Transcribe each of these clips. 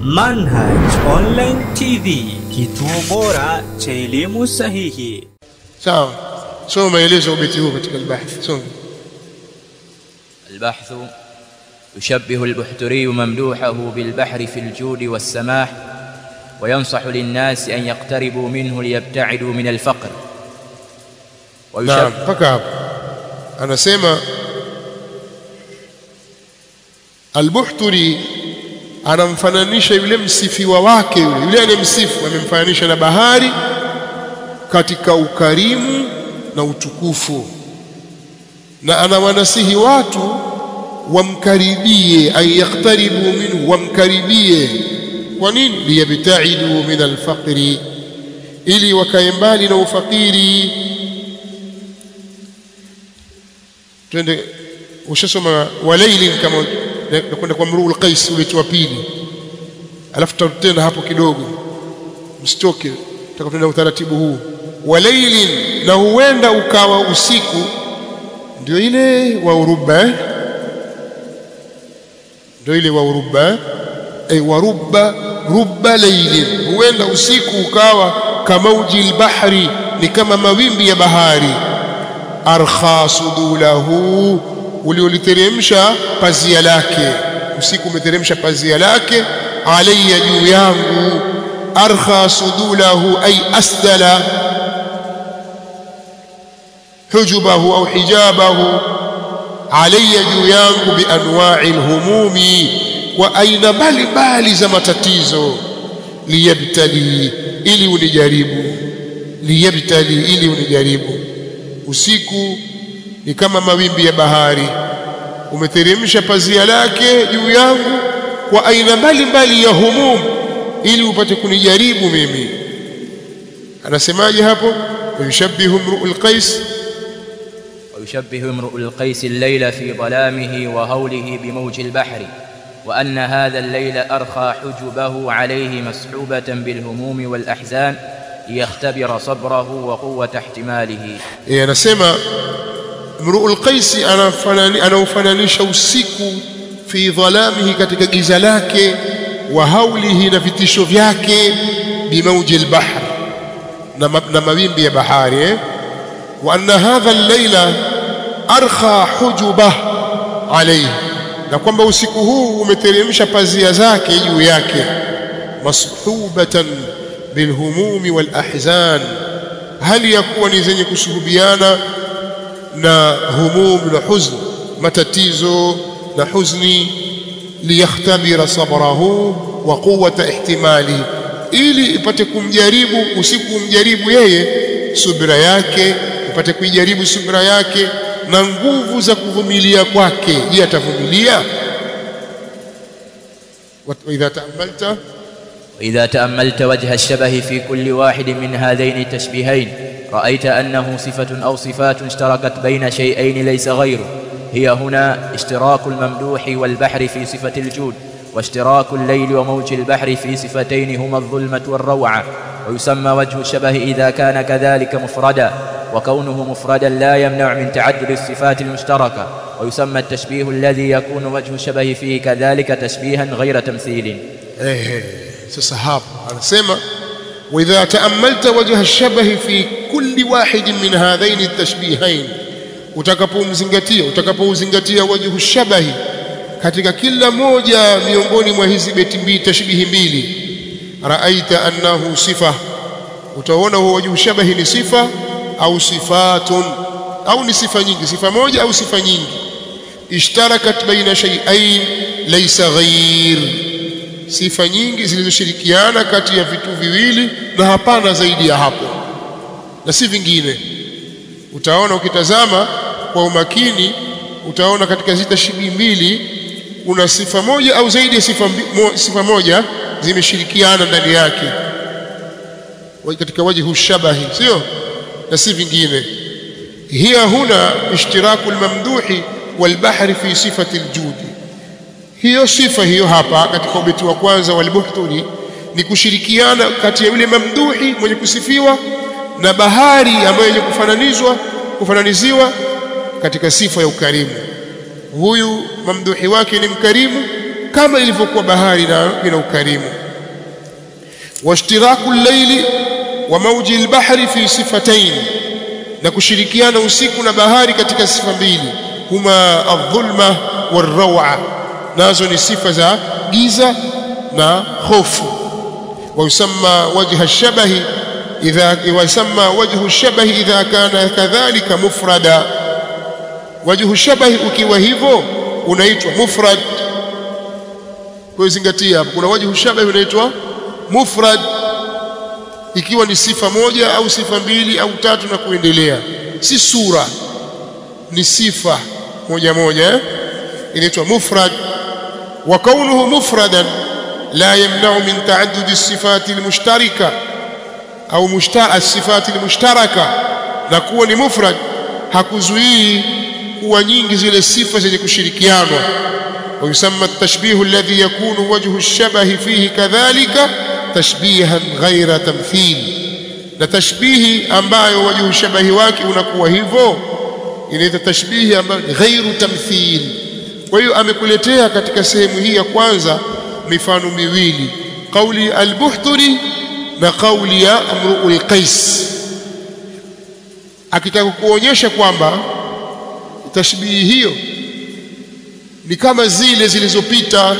Manhaj Online TV, kituo bora cha elimu sahihi. sawa soma maelezo ya ubeti huu katika albahth soma البحث يشبه البحتري ممدوحه بالبحر في الجود والسماح وينصح للناس أن يقتربوا منه ليبتعدوا من الفقر naam ويشبه mpaka hapo anasema albuhturi anamfananisha yule msifiwa wake yule yule anayemsifu amemfananisha na bahari katika ukarimu na utukufu na anawanasihi watu wamkaribie ay yaktaribu minhu wamkaribie kwa nini liyabtaidu min alfaqri ili wakae mbali na ufakiri twende ushasoma walailin kama nakwenda kwa mruu alqais ule wa pili alafu tutatenda hapo kidogo msitoke tutakutenda utaratibu huu walailin na huenda ukawa usiku ndio ile wa uruba eh? ndio ile wa uruba eh? ay warubba rubba lailin huenda usiku ukawa kamauji albahri ni kama mawimbi ya bahari arkha sudulahu ulioliteremsha pazia lake usiku umeteremsha pazia lake alayya juu yangu arkha sudulahu ay asdala hujubahu au hijabahu alayya juu yangu bianwa'i alhumumi wa aina mbalimbali za matatizo liyabtali ili unijaribu liyabtali ili unijaribu usiku ni kama mawimbi ya bahari umeteremsha pazia lake juu yangu kwa aina mbalimbali ya humum ili upate kunijaribu mimi anasemaje hapo yushabbihu mru'ul qais ويشبه امرؤ القيس الليل في ظلامه وهوله بموج البحر وأن هذا الليل أرخى حجبه عليه مسحوبة بالهموم والأحزان ليختبر صبره وقوة احتماله e, anasema mru'ul qais anafanani anaufananisha usiku fi dhalamihi katika giza lake wa haulihi na vitisho vyake bimauji albahr na, ma, na mawimbi ya bahari eh? wa anna hadha al-laila arkha hujubah alayhi na kwamba usiku huu umeteremsha pazia zake juu yake mashubatan bilhumumi wal ahzan hali ya kuwa ni zenye kusuhubiana na humum na huzn matatizo na huzni liyakhtabira sabrahu wa quwwata ihtimali ili ipate kumjaribu usiku umjaribu yeye subira yake ipate kuijaribu subira yake na nguvu za kuvumilia kwake je atavumilia wa idha taamalta وإذا تأملت وجه الشبه في كل واحد من هذين التشبيهين رأيت أنه صفة أو صفات اشتركت بين شيئين ليس غيره هي هنا اشتراك الممدوح والبحر في صفة الجود واشتراك الليل وموج البحر في صفتين هما الظلمة والروعة ويسمى وجه الشبه إذا كان كذلك مفردا وكونه مفردا لا يمنع من تعدد الصفات المشتركة ويسمى التشبيه الذي يكون وجه الشبه فيه كذلك تشبيها غير تمثيل ehe sasa hapo anasema واذا تاملت وجه الشبه في كل واحد من هذين التشبيهين utakapomzingatia utakapouzingatia wajhu shabahi katika kila moja miongoni mwa hizi beti mbili tashbihi mbili raaita annahu sifa utaona huo wajhu shabahi ni sifa au sifatun au ni sifa nyingi sifa moja au sifa nyingi ishtarakat baina shay'ain laysa ghair sifa nyingi zilizoshirikiana kati ya vitu viwili na hapana zaidi ya hapo na si vingine utaona ukitazama kwa umakini utaona katika hizi tashbihi mbili kuna sifa moja au zaidi ya sifa, mbi- mo, sifa moja zimeshirikiana ndani yake Wa- katika wajhu shabahi sio na si vingine hiya huna ishtiraku almamduhi walbahri fi sifati aljudi hiyo sifa hiyo hapa katika ubeti wa kwanza walbuhturi ni kushirikiana kati ya yule mamduhi mwenye kusifiwa na bahari ambayo yenye kufananizwa kufananiziwa katika sifa ya ukarimu huyu mamduhi wake ni mkarimu kama ilivyokuwa bahari na ina ukarimu washtiraku llaili wa mauji lbahri fi sifatain na kushirikiana usiku na bahari katika sifa mbili huma aldhulma walrawa nazo ni sifa za giza na hofu ويسمى وجه الشبه إذا ويسمى وجه الشبه إذا كان كذلك مفردا وجه الشبه ukiwa hivyo unaitwa mufrad kwa zingatia hapo kuna wajhu shabah unaitwa mufrad ikiwa ni sifa moja au sifa mbili au tatu na kuendelea si sura ni sifa moja moja eh? inaitwa mufrad wa kaunuhu mufradan لا يمنع من تعدد الصفات المشتركة أو مشترك الصفات المشتركة نكون مفرد hakuzuii kuwa nyingi zile sifa zenye kushirikianwa ويسمى التشبيه الذي يكون وجه الشبه فيه كذلك تشبيها غير تمثيل na tashbihi ambayo wajhu shabahi wake unakuwa hivyo inaitwa tashbihi ambayo ghairu tamthil kwa hiyo amekuletea katika sehemu hii ya kwanza mifano miwili qauli al-buhturi na qauli ya amruul qais akitaka kuonyesha kwamba tashbihi hiyo ni kama zile zilizopita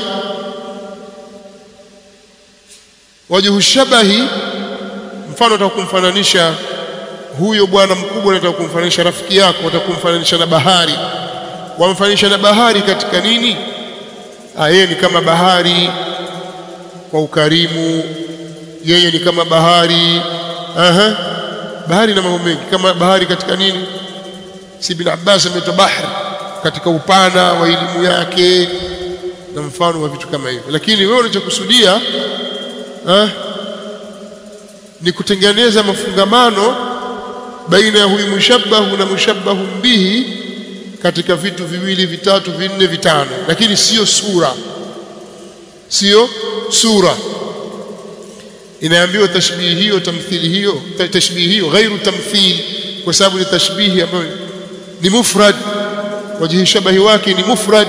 wajhu shabahi mfano utakumfananisha huyo bwana mkubwa unataka kumfananisha rafiki yako utakumfananisha na bahari wamfananisha na bahari katika nini yeye ni kama bahari kwa ukarimu yeye ni kama bahari aha bahari na mambo mengi kama bahari katika nini si ibn Abbas ameitwa bahari katika upana wa elimu yake na mfano wa vitu kama hivyo lakini wewe unachokusudia ah ni kutengeneza mafungamano baina ya huyu mushabbahu na mushabbahu bihi katika vitu viwili vitatu vinne vitano lakini sio sura sio sura inaambiwa tashbihi hiyo tamthili hiyo tashbihi hiyo ghairu tamthil kwa sababu ni tashbihi ambayo ni mufrad wajhi shabahi wake ni mufrad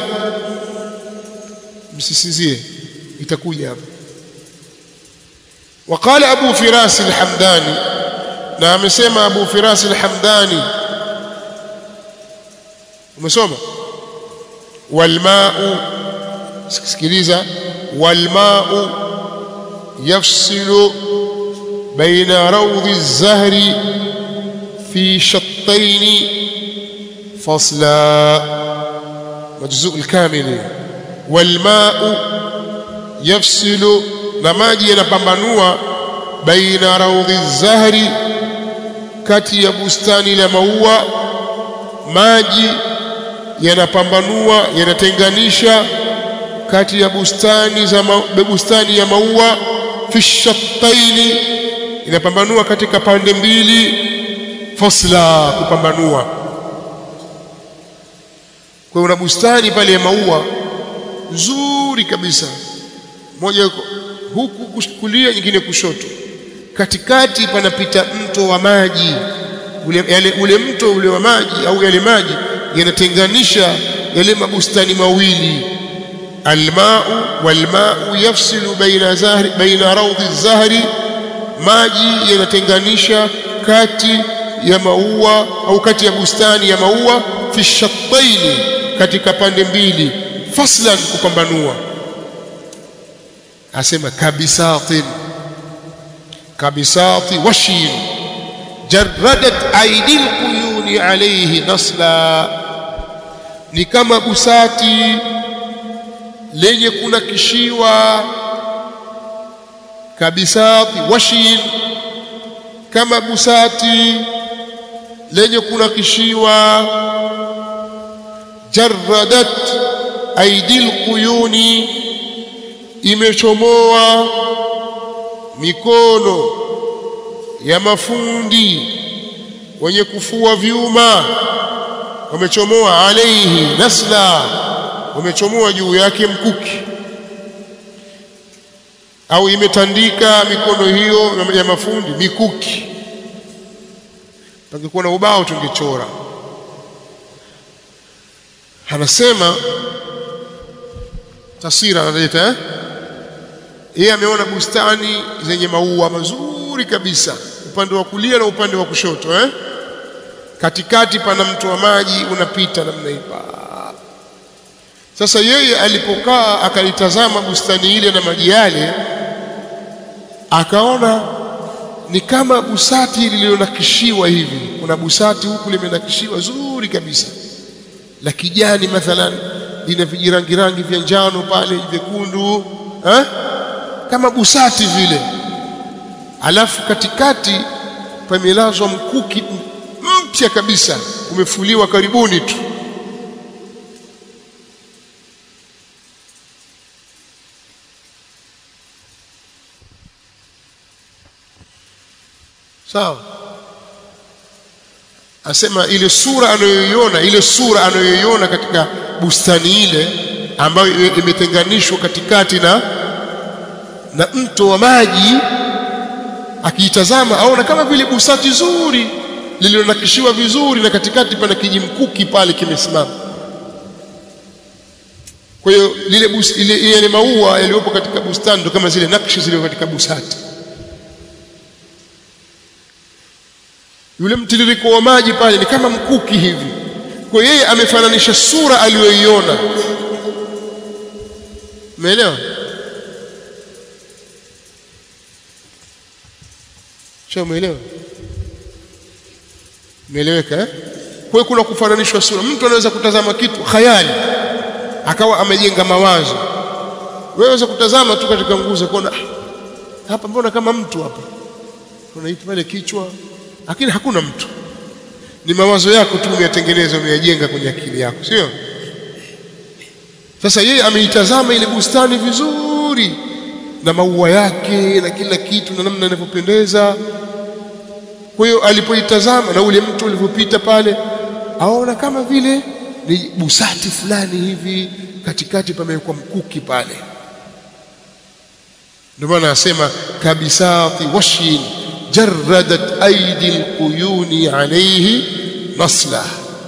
msisizie itakuja hapa وقال أبو فراس الحمداني نعم سمع أبو فراس الحمداني umesoma walmau sikiliza walmau yafsilu baina rawdi الزهر في شطين فصلا مجزوء الكامل والماء يفصل na maji yanapambanua baina raudhi zahri kati ya bustani la maua maji yanapambanua yanatenganisha kati ya bustani za ma, bustani ya maua fi shattaini inapambanua katika pande mbili fasla kupambanua kwa una bustani pale ya maua nzuri kabisa moja huku kulia nyingine kushoto katikati panapita mto wa maji ule, yale, ule mto ule wa maji au yale maji yanatenganisha yale mabustani mawili almau walmau yafsilu baina zahri baina rawdi zahri maji yanatenganisha kati ya maua au kati ya bustani ya maua fi shattaini katika pande mbili faslan kupambanua asema kabisatin kabisati washin jarradat aidil quyuni alayhi nasla ni kama busati lenye kunakishiwa kabisati washin kama busati lenye kunakishiwa jarradat aidil quyuni imechomoa mikono ya mafundi wenye kufua vyuma wamechomoa alaihi nasla wamechomoa juu yake mkuki au imetandika mikono hiyo ya mafundi mikuki pangekuwa na ubao tungechora taswira analeta eh? yeye ameona bustani zenye maua mazuri kabisa upande wa kulia na upande wa kushoto eh? katikati pana mto wa maji unapita namna hii sasa yeye alipokaa akalitazama bustani ile na maji yale akaona ni kama busati lililonakishiwa hivi kuna busati huku limenakishiwa zuri kabisa la kijani mathalan lina vijirangi rangi vya njano pale vyekundu eh? kama busati vile alafu katikati pamelazwa mkuki mpya kabisa umefuliwa karibuni tu sawa asema ile sura anayoiona ile sura anayoiona katika bustani ile ambayo imetenganishwa katikati na na mto wa maji akiitazama aona kama vile busati zuri lililonakishiwa vizuri na katikati pana kijimkuki pale kimesimama kwa hiyo lile bus, ile yale maua yaliyopo katika bustani ndo kama zile nakshi zilizo katika busati yule mtiririko wa maji pale ni kama mkuki hivi kwa yeye amefananisha sura aliyoiona umeelewa sio umeelewa umeeleweka eh? kwa kuna kufananishwa sura mtu anaweza kutazama kitu khayali akawa amejenga mawazo wewe unaweza kutazama tu katika nguzo kuona hapa mbona kama mtu hapa unaita pale kichwa lakini hakuna mtu ni mawazo yako tu umeyatengeneza umeyajenga kwenye akili yako sio sasa yeye ameitazama ile bustani vizuri na maua yake na kila kitu na namna inavyopendeza kwa hiyo alipoitazama na ule mtu ulivyopita pale aona kama vile ni busati fulani hivi katikati pamewekwa mkuki pale ndio maana anasema kabisati washin جردت أيدي القيون عليه نصله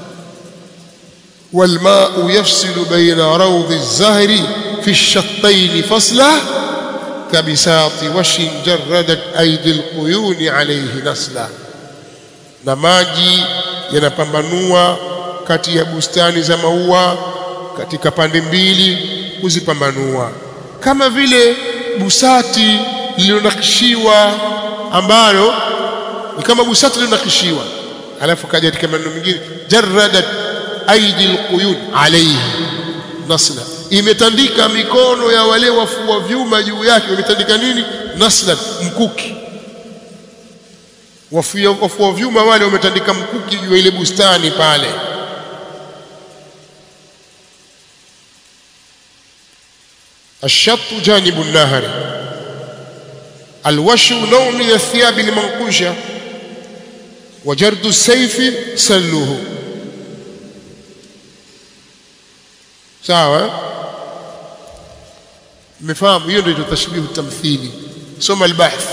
والماء يفصل بين روض الزهر في الشطين فصله كبساط وش جردت أيدي القيون عليه نصله na maji yanapambanua kati ya bustani za maua katika pande mbili kuzipambanua kama vile busati lililonakishiwa ambalo ni kama busati linakishiwa alafu kaja katika maneno mengine jarradat aidi alquyun alayhi nasla imetandika mikono ya wale wafua vyuma juu yake imetandika nini nasla mkuki wafua wafua vyuma wale wametandika mkuki juu ya ile bustani pale الشط جانب النهر الوش نوع من الثياب المنقوشة وجرد السيف سله sawa mmefahamu hiyo ndio tashbihu tamthili soma albahth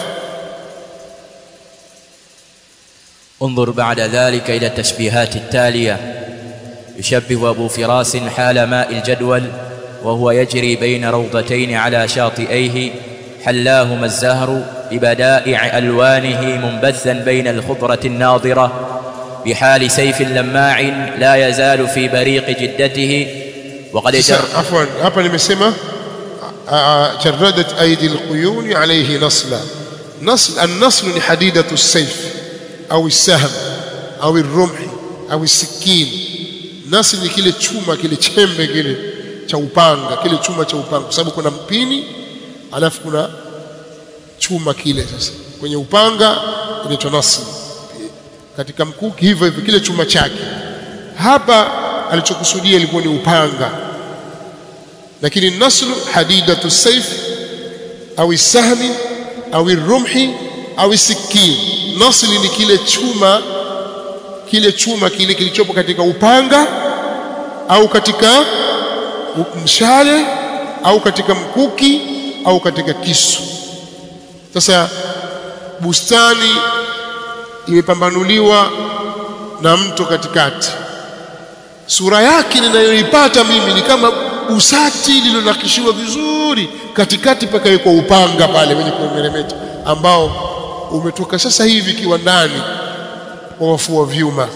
انظر بعد ذلك إلى التشبيهات التالية يشبه أبو فراس حال ماء الجدول وهو يجري بين روضتين على شاطئيه حلاهما الزهر ببدائع ألوانه منبثا بين الخضرة الناضرة بحال سيف لماع لا يزال في بريق جدته وقد جر عفوا hapa nimesema jarradat aidi alquyun alayhi nasla nasl an-nasl ni hadidatu as-sayf au as-sahm au ar-rumh au as-sikin nasl ni kile chuma kile chembe kile cha upanga kile chuma cha upanga kwa sababu kuna mpini alafu kuna chuma kile sasa kwenye upanga inaitwa nasl katika mkuki hivyo hivyo kile chuma chake hapa alichokusudia ilikuwa ni upanga lakini naslu hadidatu saif au sahmi au rumhi au sikin nasli ni kile chuma kile chuma kile kilichopo katika upanga au katika mshale au katika mkuki au katika kisu sasa bustani imepambanuliwa na mto katikati sura yake ninayoipata mimi ni kama usati lililonakishiwa vizuri katikati pakawekwa upanga pale wenye kumeremeta ambao umetoka sasa hivi kiwandani wa wafua vyuma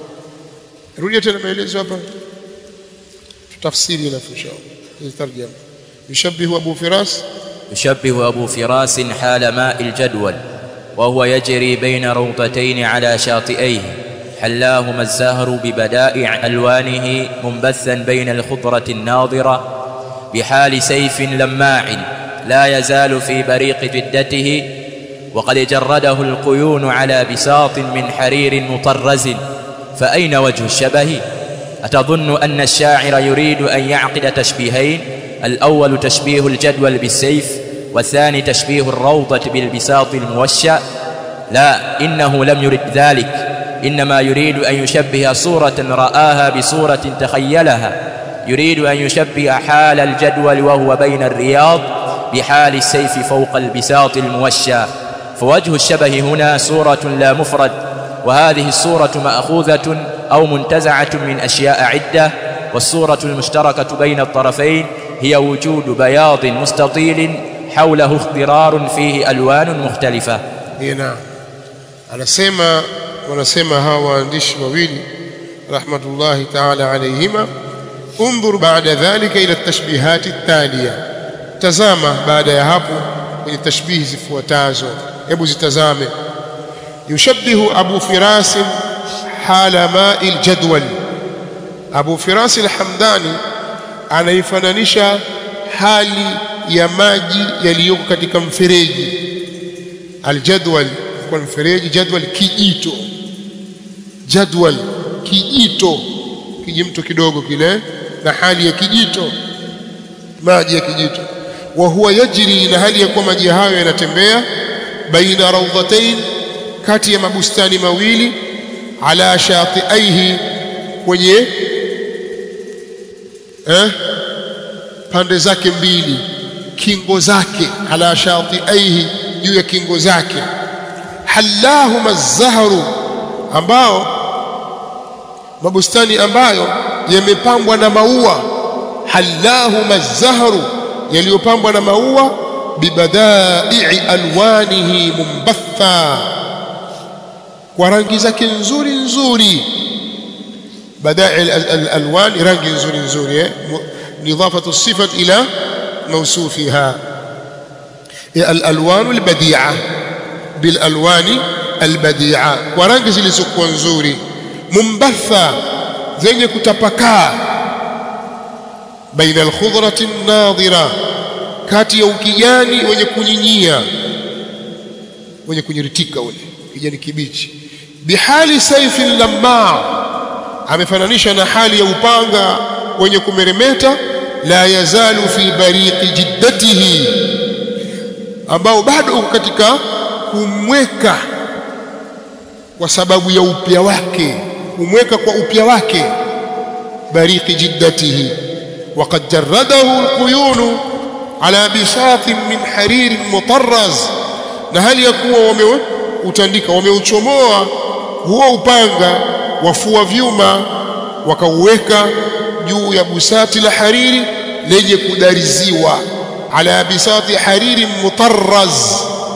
rudia tena maelezo hapa tutafsiri alafu inshallah tarjama yushabbihu abu firas يشبه أبو فراس حال ماء الجدول وهو يجري بين روضتين على شاطئيه حلاهما الزهر ببدائع ألوانه منبثا بين الخضرة الناضرة بحال سيف لماع لا يزال في بريق جدته وقد جرده القيون على بساط من حرير مطرز فأين وجه الشبه؟ أتظن أن الشاعر يريد أن يعقد تشبيهين الأول تشبيه الجدول بالسيف والثاني تشبيه الروضة بالبساط الموشى لا إنه لم يرد ذلك إنما يريد أن يشبه صورة رآها بصورة تخيلها يريد أن يشبه حال الجدول وهو بين الرياض بحال السيف فوق البساط الموشى فوجه الشبه هنا صورة لا مفرد وهذه الصورة مأخوذة أو منتزعة من أشياء عدة والصورة المشتركة بين الطرفين هي وجود بياض مستطيل حوله اخضرار فيه ألوان مختلفة naam anasema wanasema hawa waandishi wawili rahmatullahi ta'ala alayhima انظر بعد ذلك الى التشبيهات التاليه tazama baada ya hapo kwenye tashbihi zifuatazo hebu zitazame yushabbihu abu firas hala ma'i aljadwal abu firas alhamdani anaifananisha hali ya maji yaliyoko katika mfereji aljadwal kwa mfereji jadwal kijito jadwal kijito kijimto kidogo kile na hali ya kijito maji ya kijito wa huwa yajri na hali ya kuwa maji hayo yanatembea baina rawdatain kati ya mabustani mawili ala shatiaihi kwenye eh, pande zake mbili kingo zake ala shatiaihi juu ya kingo zake hallahuma zahru ambao mabustani ambayo yamepambwa na maua hallahuma zahru yaliyopambwa na maua bibadai'i alwanihi mumbatha kwa rangi zake nzuri nzuri badai alwan rangi nzuri nzuri eh نظافة الصفة إلى موصوفها الألوان البديعة بالألوان البديعة ورانgi zilizokuwa nzuri mumbatha zenye kutapakaa baina alkhudrati nadhira kati ya ukijani wenye kunyinyia wenye kunyiritika ule kijani kibichi bihali saifin lamma amefananisha na hali ya upanga wenye kumeremeta la yazalu fi bariqi jiddatihi ambao bado uko katika kumweka kwa sababu ya upya wake kumweka kwa upya wake bariqi jiddatihi وقد جرده القيون على بساط من حرير مطرز na hali ya kuwa wameutandika wameuchomoa huo upanga wafua vyuma wakauweka juu ya busati la hariri lenye kudariziwa ala bisati hariri mutarraz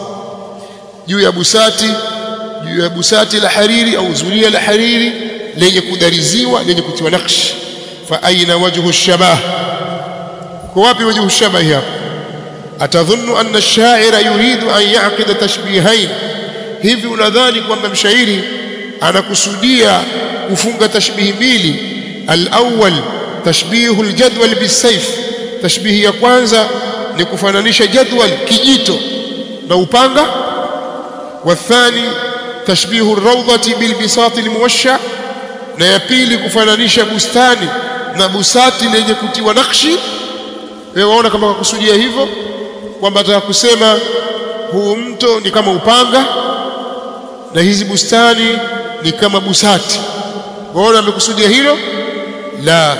juu ya busati juu ya busati la hariri au zulia la hariri lenye kudariziwa lenye kutiwa nakshi fa aina wajhu shabah kwa wapi wajhu shabah hapa atadhunnu anna ash-sha'ira yuridu an ya'qida tashbihain hivi unadhani kwamba mshairi anakusudia kufunga tashbihi mbili al-awwal tashbihu al-jadwal bis-sayf tashbihi ya kwanza ni kufananisha jadwal kijito na upanga والثاني تشبيه الروضة بالبساط الموشع na ya pili kufananisha bustani na busati lenye kutiwa nakshi wewe waona kama kakusudia hivyo kwamba ataka kusema huu mto ni kama upanga na hizi bustani ni kama busati waona amekusudia hilo la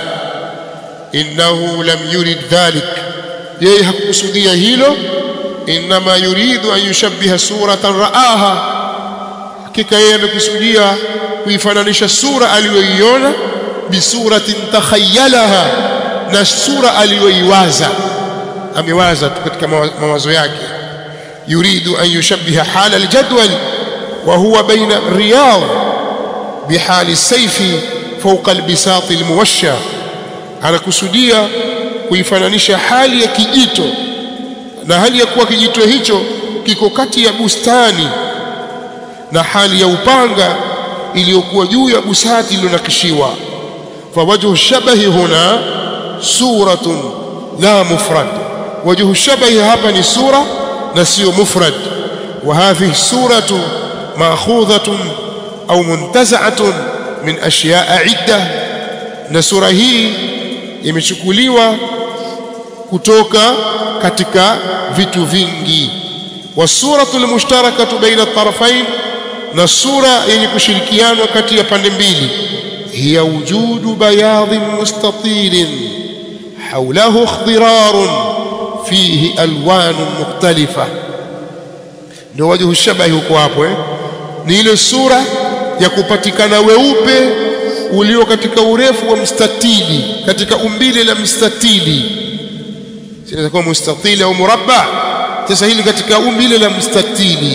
innahu lam yurid dhalik yeye hakukusudia hilo inma yuridu an yushabbiha suratan raaha hakika yeye amekusudia kuifananisha sura aliyoiona bisuratin takhayyalaha na sura aliyoiwaza amewaza tu katika mawazo yake yuridu an yushabbiha hala aljadwal wa huwa baina riyad bihali sayfi fawqa albisat almuwashsha anakusudia kuifananisha hali ya kijito na hali ya kuwa kijito hicho kiko kati ya bustani na hali ya upanga iliyokuwa juu ya busati iliyonakishiwa fawajhu shabahi huna suratun la mufrad wajhu shabahi hapa ni sura na sio mufrad wa hadhihi suratu ma'khudhatun au muntaza'atun min ashya'a idda na sura hii imechukuliwa kutoka katika vitu vingi wasuratu almushtarakatu baina at-tarafain na sura yenye kushirikianwa kati ya pande mbili hiya wujudu bayadhin mustatilin hawlahu ikhdirarun fihi alwanun mukhtalifa ndio wajhu shabahi huko hapo eh ni ile sura ya kupatikana weupe ulio katika urefu wa mstatili katika umbile la mstatili sinaweza kuwa mustatili au murabba sasa hili katika umbile la mstatili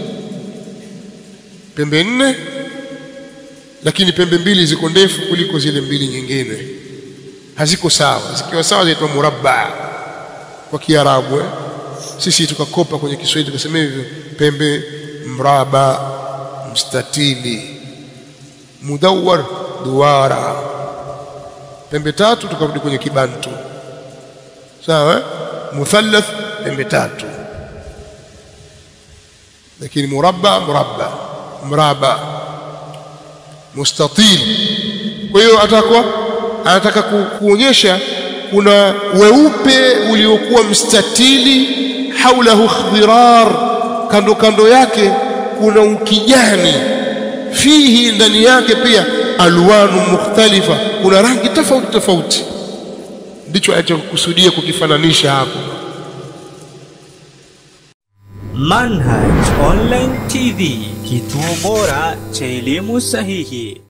pembe nne lakini pembe mbili ziko ndefu kuliko zile mbili nyingine haziko sawa zikiwa sawa zinaitwa murabba kwa kiarabu eh? sisi tukakopa kwenye Kiswahili tukasema hivyo pembe mraba mstatili mudawwar duara pembe tatu tukarudi kwenye kibantu sawa eh? muthallath pembe tatu lakini murabba murabba mraba mustatil kwa hiyo atakuwa anataka ku, kuonyesha kuna weupe uliokuwa mstatili haulahu khdirar kando kando yake kuna ukijani fihi ndani yake pia alwanu mukhtalifa kuna rangi tofauti tofauti ndicho alichokusudia kukifananisha hapo Manhaj Online TV, kituo bora cha elimu sahihi.